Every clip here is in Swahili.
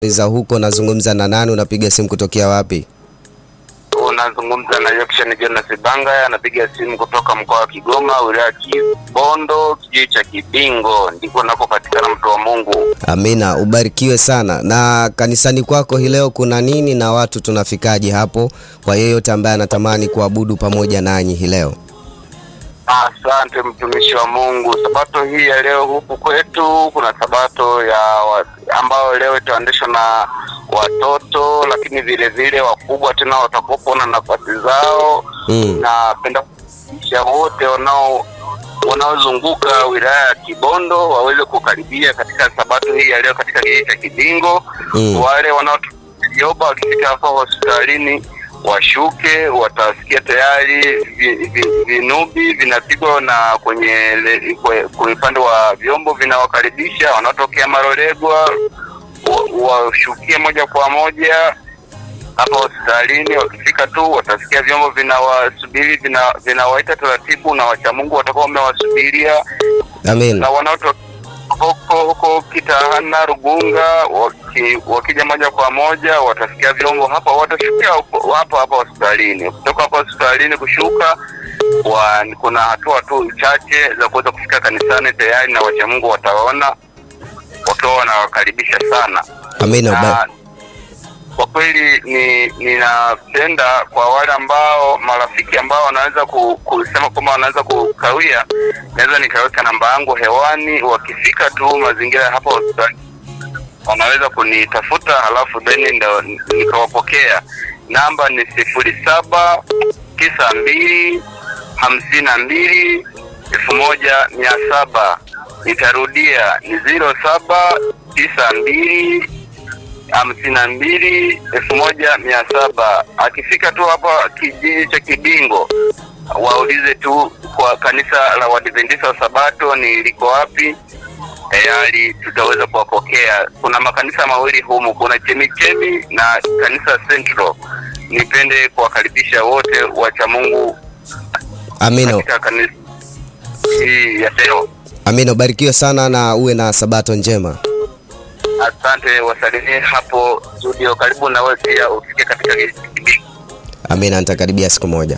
za huko, nazungumza na nani? Unapiga simu kutokea wapi? Unazungumza na Jackson Jonas Banga, anapiga simu kutoka mkoa wa Kigoma, wilaya ya Kibondo, kijiji cha Kibingo, ndiko nakopatikana mtu wa Mungu. Amina, ubarikiwe sana. Na kanisani kwako hii leo kuna nini na watu tunafikaje hapo, kwa yeyote ambaye anatamani kuabudu pamoja nanyi hii leo? Asante mtumishi wa Mungu. Sabato hii ya leo huku kwetu kuna sabato ya wa, ambayo leo itaendeshwa na watoto, lakini vile vile wakubwa tena watakuwepo na nafasi zao. Mm. Napenda kukaribisha wote wanao wanaozunguka wilaya ya Kibondo waweze kukaribia katika sabato hii ya leo katika kijiji cha Kibingo. Mm. Wale wanaojoba wakifika hapa hospitalini washuke, watasikia tayari vi- vi- vinubi vinapigwa na kwenye le- kwe- kwenye upande wa vyombo vinawakaribisha wanaotokea Marolegwa wa- washukie moja kwa moja hapa hospitalini. Wakifika tu watasikia vyombo vinawasubiri, vina- vinawaita taratibu, na wachamungu watakuwa wamewasubiria Amina. na wanaotoka huko huko Kitahana Rugunga waki, wakija moja kwa moja watasikia vyombo hapa, watashukia huko- hapa hapa hospitalini. Kutoka hapa hospitalini kushuka wa, kuna hatua tu chache za kuweza kufika kanisani tayari, na wachamungu wataona wakiwa wanawakaribisha sana Amina. na uba- kwa kweli ni ninapenda kwa wale ambao marafiki ambao wanaweza ku, kusema kwamba wanaweza kukawia, naweza nikaweka namba yangu hewani. Wakifika tu mazingira ya hapa hospitali wanaweza kunitafuta, halafu then ndo nikawapokea. Namba ni sifuri saba tisa mbili hamsini na mbili elfu moja mia saba. Nitarudia ni ziro saba tisa mbili hamsini na mbili elfu moja mia saba. Akifika tu hapa kijiji cha Kibingo, waulize tu kwa kanisa la Waadventista wa Sabato ni liko wapi, tayari tutaweza kuwapokea. Kuna makanisa mawili humu, kuna Chemichemi na kanisa Central. Nipende kuwakaribisha wote wacha Mungu Amina. katika kanisa hii ya leo. Amina, ubarikiwe sana na uwe na sabato njema. Asante, wasalimie hapo studio. Karibu na wewe pia ufike katika Kibingo. Amina, nitakaribia siku moja.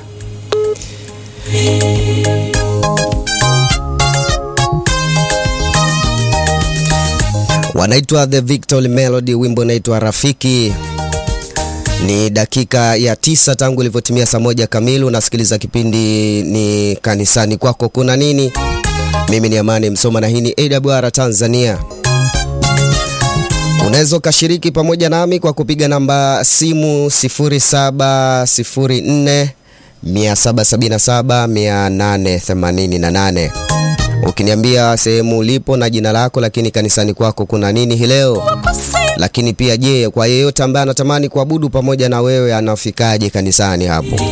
Wanaitwa The Victory Melody, wimbo unaitwa Rafiki. Ni dakika ya tisa tangu ilivyotimia saa moja kamili. Unasikiliza kipindi ni kanisani kwako kuna nini? Mimi ni Amani Msoma na hii ni AWR Tanzania. Unaweza ukashiriki pamoja nami kwa kupiga namba simu 0704 777 888. Ukiniambia sehemu ulipo na jina lako, lakini kanisani kwako kuna nini hii leo? Lakini pia je, kwa yeyote ambaye anatamani kuabudu pamoja na wewe anafikaje kanisani hapo?